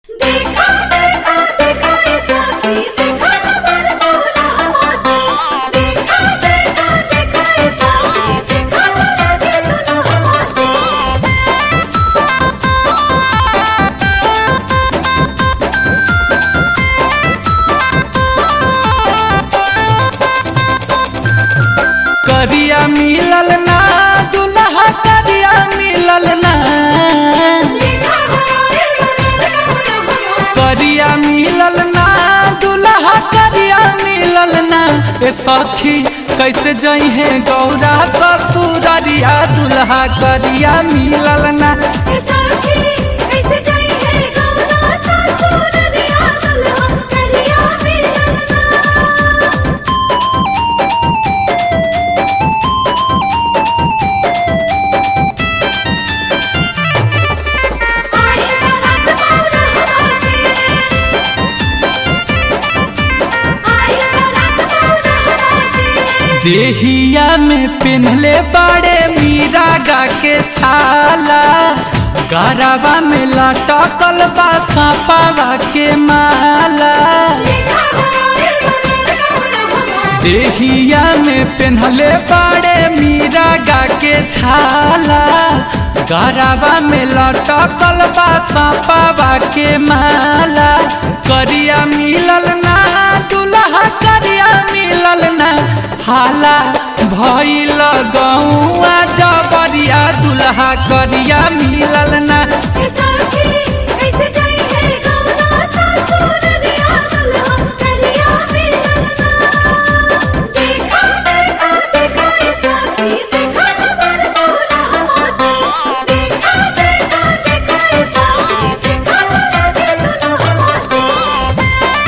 देखा देखा देखा ऐसा की देखा न बरमौला हमारे देखा देखा देखा ऐसा की देखा न लगे दुल्हा हमारे करिया मिलल ना दुल्हा करिया मिलल ना देखा हमारे दुल्हा हमारे करिया मिलल ना दुल्हा करिया मिलल ना ए सखी कैसे जई है गौरा ससुररिया दुल्हा करिया मिलल ना ऐसा की ऐसे जाई है गौरा ससुर रिया दुल्हा करिया मिलना आई बारात मौला हमारे आई बारात मौला हमारे देहिया में पिन्हले बड़े मीरा गा के छाला गरबा में लटकल बा सापावा के माला देखा हमारे दुल्हा हमारे देहिया में पिन्हले बड़े मीरा गा के छाला गरबा में लटकल बा सापावा के माला करिया मिलल ना दुल्हा करिया मिलल ना हाला भइल गौआ जबरिया दुल्हा करिया मिलल ना ऐसा की ऐसे जाई है गौरा ससुर रिया दुल्हा करिया मिलना देखा देखा देखा ऐसा की देखा न बरमौला हमारे देखा देखा देखा ऐसा की देखा न लगे दुल्हा हमारे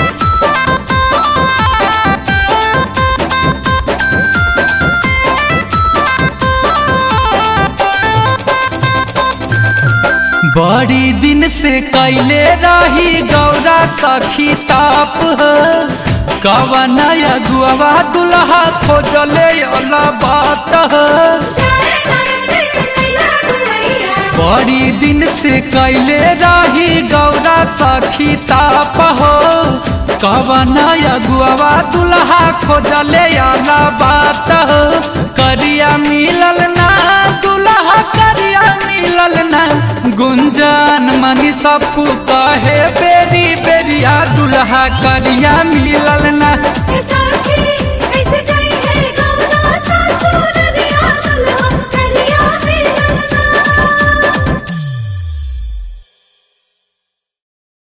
बड़ी दिन से कैले रही गौरा सखी ताप हो कवन अगुआ दुल्हा खोजले अला बात हो जाए नारद जैसे कैला गुवैया बड़ी दिन से कैले रही गौरा सखी ताप हो कवन अगुआ दुल्हा खोजले अला बात हो करिया मिलल ना दुल्हा करिया मिलल ना गुंजन मनी सब कहे बेरी बेरिया दुल्हा करिया मिलल ना ऐसा